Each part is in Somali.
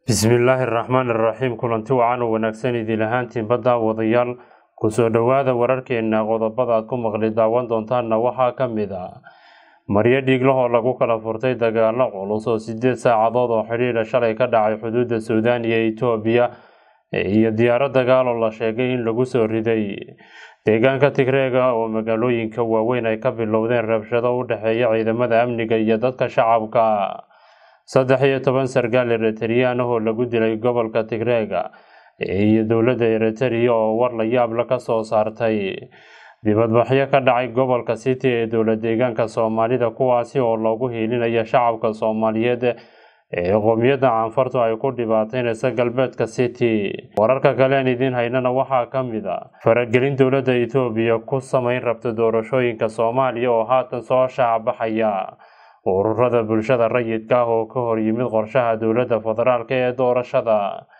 bismillaahi raxmaani raxiim kulanti wacan oo wanaagsan idin ahaantiinba daawadayaal kusoo dhowaada wararkeena qodobada aad ku maqli daawan doontaanna waxaa ka mid a maryo dhiiglahoo lagu kala furtay dagaalo culus oo sideed saacadood oo xidhiidha shalay ka dhacay xuduudda suudaan iyo itoobiya iyo diyaaro dagaal oo la sheegay in lagu soo riday deegaanka tigreega oo magaalooyinka waaweyn ay ka bilowdeen rabshado u dhexeeya ciidamada amniga iyo dadka shacabka saddex iyo toban sargaal eritreyaan ahoo lagu dilay gobolka tigreega iyo dowladda eritrea oo war la yaabla ka soo saartay dibadbaxyo ka dhacay gobolka city ee dowla deegaanka soomaalida kuwaasi oo loogu hiilinaya shacabka soomaaliyeed ee qoomiyadda canfartu ay ku dhibaateynaysa galbeedka city wararka kalean idiin haynana waxaa ka mid a faragelin dowladda etoobiya ku sameyn rabta doorashooyinka soomaaliya oo haatan soo shaacbaxaya ururada bulshada rayidka ah oo ka hor yimid qorshaha dowladda federaalk ee doorashada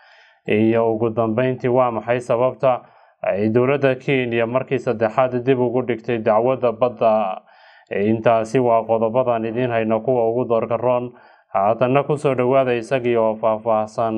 iyo ugu dambeyntii waa maxay sababta ay dowladda kenya markii saddexaad dib ugu dhigtay dacwadda badda intaasi waa qodobadan idiin hayno kuwa ugu doorkaroon haatanna kusoo dhowaada isagii oo faahfaahsan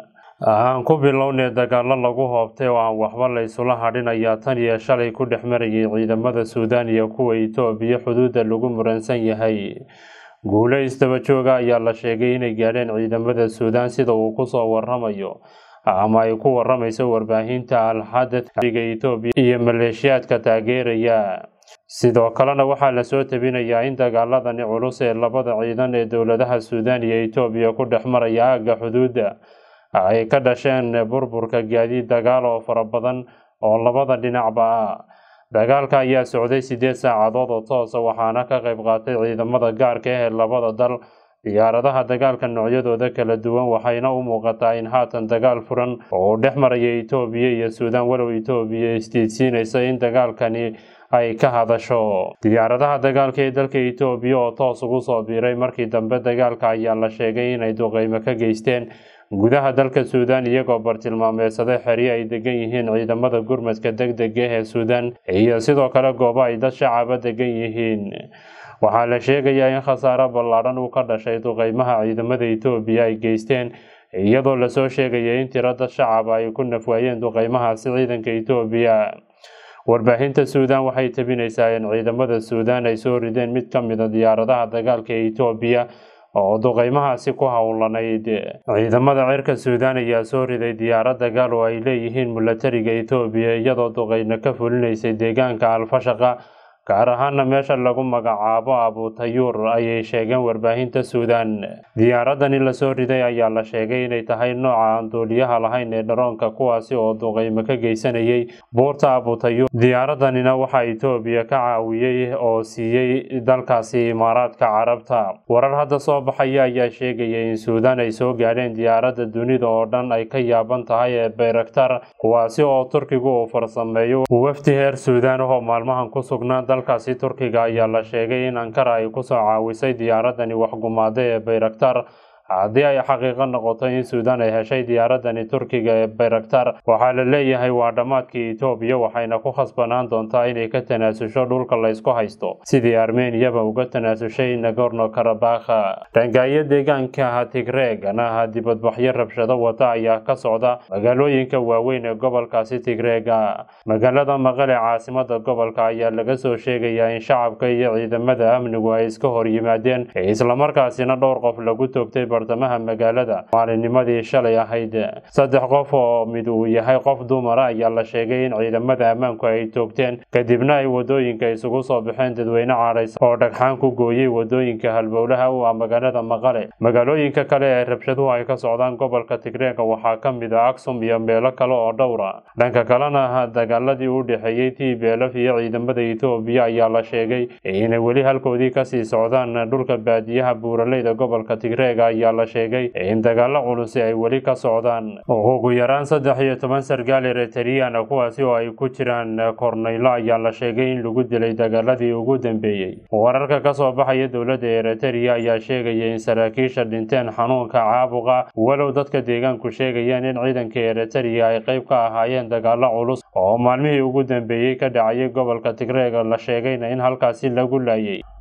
aan ku bilownay dagaalo lagu hoobtay oo aan waxba la isula hadhinayaa tan iyo shalay ku dhex marayay ciidamada suudaan iyo kuwa itoobiya xuduudda lagu muransan yahay guulo isdaba jooga ayaa la sheegay inay gaadheen ciidamada suudaan sida uu kusoo waramayo ama ay ku waramayso warbaahinta alxadad iga itoobiya iyo maleeshiyaadka taageeraya sidoo kalena waxaa lasoo tabinayaa in dagaaladani culus ee labada ciidan ee dowladaha suudaan iyo itoobiya ku dhex maraya aagga xuduudda ay ka dhasheen burburka gaadiid dagaal oo fara badan oo labada dhinacba ah dagaalka ayaa socday sideed saacadood oo toosa waxaana ka qayb qaatay ciidamada gaarka ah ee labada dal diyaaradaha dagaalka noocyadooda kala duwan waxayna u muuqataa in haatan dagaal furan oo dhex maraya itoobiya iyo suudaan walow itoobiya isdiidsiinaysa in dagaalkani ay ka hadasho diyaaradaha dagaalka ee dalka itoobiya oo toos ugu soo biiray markii dambe dagaalka ayaa la sheegay inay duqeymo ka geysteen gudaha dalka suudaan iyagoo bartilmaameedsaday xeryo ay degan yihiin ciidamada gurmadka deg dega ee suudaan iyo sidoo kale goobo ay dad shacaba degan yihiin waxaa la sheegayaa in khasaaro ballaadhan uu ka dhashay duqeymaha ciidamada itoobiya ay geysteen iyadoo lasoo sheegaya in tiro dad shacaba ay ku nafwaayeen duqeymahaasi ciidanka itoobiya warbaahinta suudaan waxay tabinaysaa in ciidamada suudaan ay soo rideen mid ka mid a diyaaradaha dagaalka ee itoobiya oo duqeymahaasi ku howlanayd ciidamada cirka suudaan ayaa soo riday diyaarad dagaal oo ay leeyihiin milatariga itoobiya iyadoo duqeyno ka fulinaysay deegaanka alfashaqa gaar ahaana meesha lagu magacaabo abutayuur ayay sheegeen warbaahinta suudaan diyaaradani lasoo riday ayaa la sheegay inay tahay nooca aan duuliyaha lahayn ee dharoonka kuwaasi oo duqeymo ka geysanayay buurta abutayuur diyaaradanina waxaa itoobiya ka caawiyey oo siiyey dalkaasi imaaraadka carabta warar hadda soo baxaya ayaa sheegaya in suudaan ay soo gaadheen diyaaradda dunida oo dhan ay ka yaaban tahay ee bayraktar kuwaasi oo turkigu uu farsameeyo wafdi heer suudaan ahoo maalmahan ku sugnaa dalkaasi turkiga ayaa la sheegay in ankara ay kusoo caawisay diyaaradani waxgumaada ee bayraktar haddii ay xaqiiqo noqoto in suudaan ay heshay diyaaradani turkiga ee bayraktar waxaa la leeyahay waa dhammaadkii itoobiya waxayna ku khasbanaan doontaa inay ka tanaasusho dhulka laysku haysto sidii armeniyaba uga tanaasushay nagorno karabakha dhangaayo deegaanka tigreegana dibadbaxyo rabshado wata ayaa ka socda magaalooyinka waaweyn ee gobolkaasi tigreega magaalada maqale caasimada gobolka ayaa laga soo sheegayaa in shacabka iyo ciidamada amnigu ay iska hor yimaadeen islamarkaasina dhowr qof lagu toogtay bartamaha magaalada maalinimadii shalay ahayd saddex qof oo mid uu yahay qof dumara ayaa la sheegay in ciidamada ammaanku ay toogteen kadibna ay wadooyinka isugu soo baxeen dadweyne caadhays oo dhagxaan ku gooyey wadooyinka halbowlaha u ah magaalada maqale magaalooyinka kale ee rabshaduhu ay ka socdaan gobolka tigreega waxaa ka mid ah aksum iyo meelo kale oo dhowra dhanka kalena dagaaladii u dhexeeyey t b lf iyo ciidamada itoobiya ayaa la sheegay inay weli halkoodii kasii socdaan dhulka baadiyaha buuraleyda gobolka tigreega ayaa la sheegay in dagaalo culusi ay weli ka socdaan ugu yaraan saddex iyo toban sargaal eritreyana kuwaasi oo ay ku jiraan korneylo ayaa la sheegay in lagu dilay dagaaladii ugu dambeeyey wararka kasoo baxaya dowladda eritrea ayaa sheegaya in saraakiisha dhinteen xanuunka caabuqa walow dadka deegaanku sheegayaan in ciidanka eritrea ay qeyb ka ahaayeen dagaalo culus oo maalmihii ugu dambeeyey ka dhacayay gobolka tigreega la sheegayna in halkaasi lagu laayay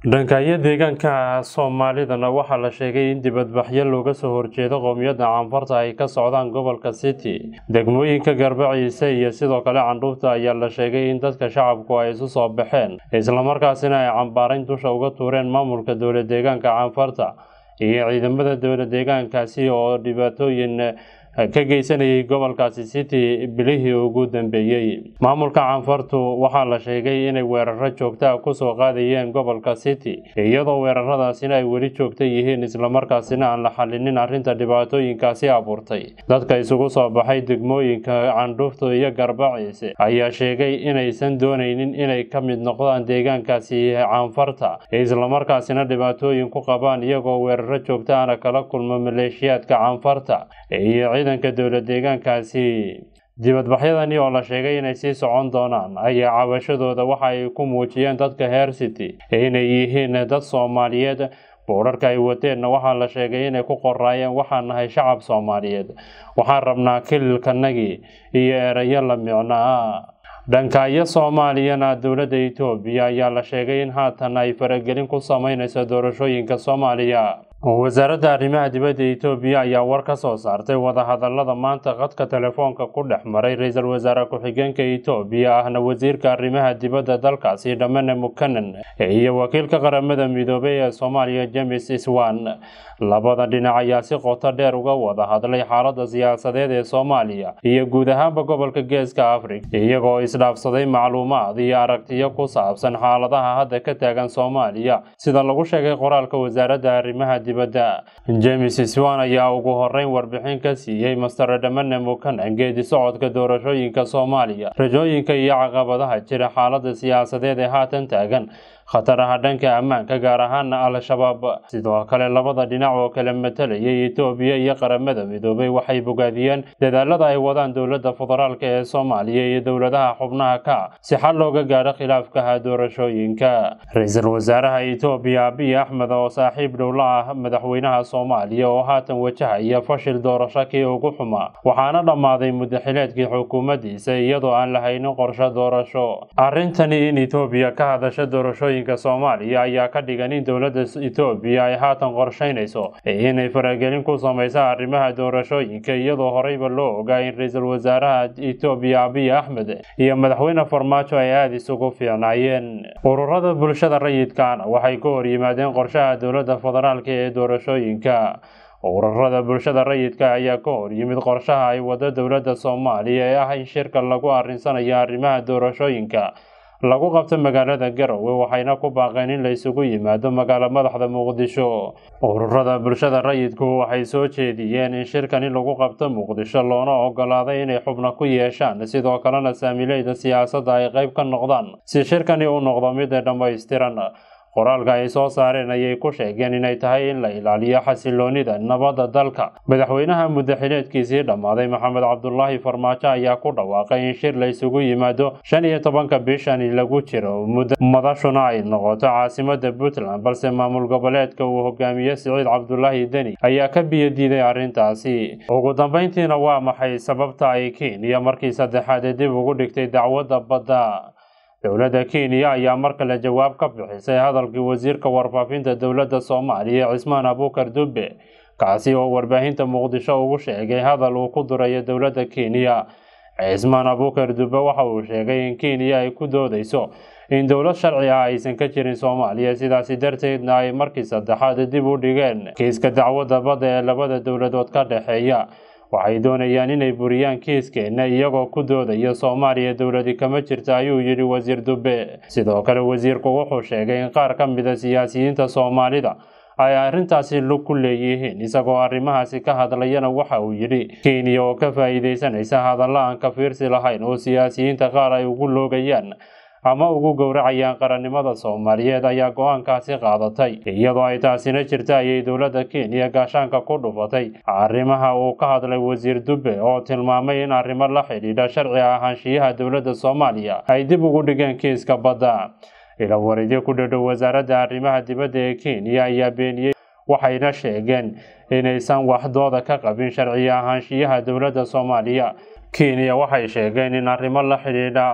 dhankaayo deegaanka soomaalidana waxaa la sheegay in dibadbaxyo looga soo horjeedo qowmiyadda canfarta ay ka socdaan gobolka city degmooyinka garbaciise iyo sidoo kale candhuufta ayaa la sheegay in dadka shacabku ay isu soo baxeen islamarkaasina ay cambaarayn dusha uga tuureen maamulka dowla deegaanka canfarta iyo ciidamada dowla deegaankaasi oo dhibaatooyin ka geysanayay gobolkaasi city bilihii ugu dambeeyey maamulka canfartu waxaa la sheegay inay weeraro joogtaa kusoo qaadayeen gobolka city iyadoo weeraradaasina ay weli joogta yihiin islamarkaasina aan la xalinin arrinta dhibaatooyinkaasi abuurtay dadka isugu soo baxay degmooyinka candhuufta iyo garbaciise ayaa sheegay inaysan doonaynin inay ka mid noqdaan deegaankaasi canfarta islamarkaasina dhibaatooyin ku qabaan iyagoo weeraro joogtaana kala kulma maleeshiyaadka canfarta iyo ciidanka dowla deegaankaasi dibadbaxyadani oo la sheegay inay sii socon doonaan ayaa cabashadooda waxa ay ku muujiyeen dadka heer city inay yihiin dad soomaaliyeed boorarka ay wateenna waxaa la sheegay inay ku qoraayeen waxaan nahay shacab soomaaliyeed waxaan rabnaa kililkanagii iyo erayo la micnaa dhankaayo soomaaliyana dowladda etoobiya ayaa la sheegay in haatan ay faragelin ku sameyneyso doorashooyinka soomaaliya wasaaradda arrimaha dibadda etoobiya ayaa war ka soo saartay wadahadalada maanta khadka telefoonka ku dhex maray ra-iisul wasaare ku-xigeenka etoobiya ahna wasiirka arrimaha dibadda dalkaasi dhamane mukanan iyo wakiilka qaramada midoobay ee soomaaliya james iswan labada dhinac ayaa si qoto dheer uga wada hadlay xaalada siyaasadeed ee soomaaliya iyo guud ahaanba gobolka geeska africa iyagoo isdhaafsaday macluumaad iyo aragtiyo ku saabsan xaaladaha hadda ka taagan soomaaliya sida lagu sheegay qoraalka wasaaradda arrimaha dibadda james iswan ayaa ugu horeyn warbixin ka siiyey master dhamane mukanan geedi socodka doorashooyinka soomaaliya rajooyinka iyo caqabadaha jira xaalada siyaasadeed ee haatan taagan khataraha dhanka ammaanka gaar ahaana al-shabaab sidoo kale labada dhinac oo kala matalayay etoobiya iyo qaramada midoobay waxay bogaadiyeen dadaalada ay wadaan dowladda federaalk ee soomaaliya iyo dowladaha xubnaha ka si xal looga gaadho khilaafkaha doorashooyinka ra-iisul wasaaraha etoobiya abiy axmed oo saaxiib dhowla ah madaxweynaha soomaaliya oo haatan wajahaya fashil doorasho kii ugu xumaa waxaana dhammaaday mudaxileedkii xukuumaddiisa iyadoo aan lahaynin qorshe doorasho arrintani in etoobiya ka hadasha doorashooyin soomaaliya ayaa ka dhigan in dowladda etoobiya ay haatan qorsheynayso inay faragelin ku sameysa arrimaha doorashooyinka iyadoo horeyba loo ogaa in ra-iisul wasaaraha etoobiya abiy axmed iyo madaxweyne farmaajo ay aada isugu fiicnaayeen ururada bulshada rayidkaana waxay ka hor yimaadeen qorshaha dowladda federaalk ee doorashooyinka ururada bulshada rayidka ayaa ka hor yimid qorshaha ay wado dowladda soomaaliya ee ah in shirka lagu arrinsanayo arrimaha doorashooyinka lagu qabto magaalada garowe waxayna ku baaqeen in la isugu yimaado magaalo madaxda muqdisho ururada bulshada rayidku waxay soo jeediyeen in shirkani lagu qabto muqdisho loona ogolaaday inay xubno ku yeeshaan sidoo kalena saamileyda siyaasadda ay qayb ka noqdaan si shirkani u noqdo mid dhammaystiran qoraalka ay soo saareen ayay ku sheegeen inay tahay in la ilaaliyo xasiloonida nabadda dalka madaxweynaha mudaxileedkiisii dhammaaday maxamed cabdulaahi farmaajo ayaa ku dhawaaqay in shir la isugu yimaado shan iyo tobanka bishani lagu jiro madashuna ay noqoto caasimada puntland balse maamul goboleedka uu hogaamiye siciid cabdulaahi deni ayaa ka biyodiiday arrintaasi ugu dambeyntiina waa maxay sababta ay kenya markii saddexaad dib ugu dhigtay dacwadda badda dowladda kenya ayaa mar kale jawaab ka bixisay hadalkii wasiirka warfaafinta dowladda soomaaliya cismaan abuukar dube kaasi oo warbaahinta muqdisho ugu sheegay hadal uu ku durayo dowladda kenya cismaan abuukar dube waxa uu sheegay in kenya ay ku doodeyso in dowlad sharci ah aysan ka jirin soomaaliya sidaasi darteedna ay markii saddexaad dib u dhigeen kiiska dacwadda badda ee labada dowladood ka dhexeeya waxay doonayaan inay buriyaan kiiskeenna iyagoo ku doodaya soomaaliya dowladi kama jirta ayuu yidhi wasiir dube sidoo kale wasiirku wuxuu sheegay in qaar ka mida siyaasiyiinta soomaalida ay arrintaasi lug ku leeyihiin isagoo arrimahaasi ka hadlayana waxa uu yidhi kenya oo ka faa'iidaysanaysa hadalla aan ka fiirsi lahayn oo siyaasiyiinta qaar ay ugu loogayaan ama ugu gowracayaan qarannimada soomaaliyeed ayaa go-aankaasi qaadatay iyadoo ay taasina jirta ayay dowladda kenya gaashaanka ku dhufatay arrimaha uu ka hadlay wasiir dube oo tilmaamay in arrimo la xidhiidha sharci ahaanshiyaha dowladda soomaaliya ay dib ugu dhigeen kiiska badda ila wareedyo ku dhadhow wasaaradda arrimaha dibadda ee kenya ayaa beeniyey waxayna sheegeen inaysan waxdooda ka qabin sharci ahaanshiyaha dowladda soomaaliya kenya waxay sheegeen in arrimo la xidhiidha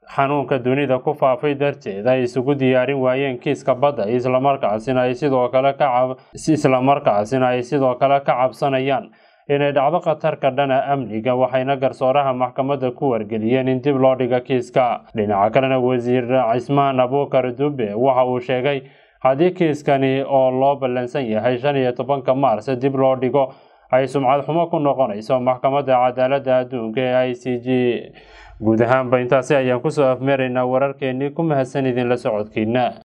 xanuunka dunida ku faafay darteed ay isugu diyaarin waayeen kiiska badda islamarkaasina ay sidoo kale ka islamarkaasina ay sidoo kale ka cabsanayaan inay dhacdo khatarka dhana amniga waxayna garsooraha maxkamadda ku wargeliyeen in dib loo dhigo kiiska dhinaca kalena wasiir cismaan abuukar dube waxa uu sheegay haddii kiiskani oo loo ballansan yahay shan iyo tobanka maars dib loo dhigo ay sumcad xumo ku noqonayso maxkamadda cadaaladda adduunka ee i c g guud ahaanba intaasi ayaan kusoo afmeeraynaa wararkeenii ku mahadsan idinla socodkiina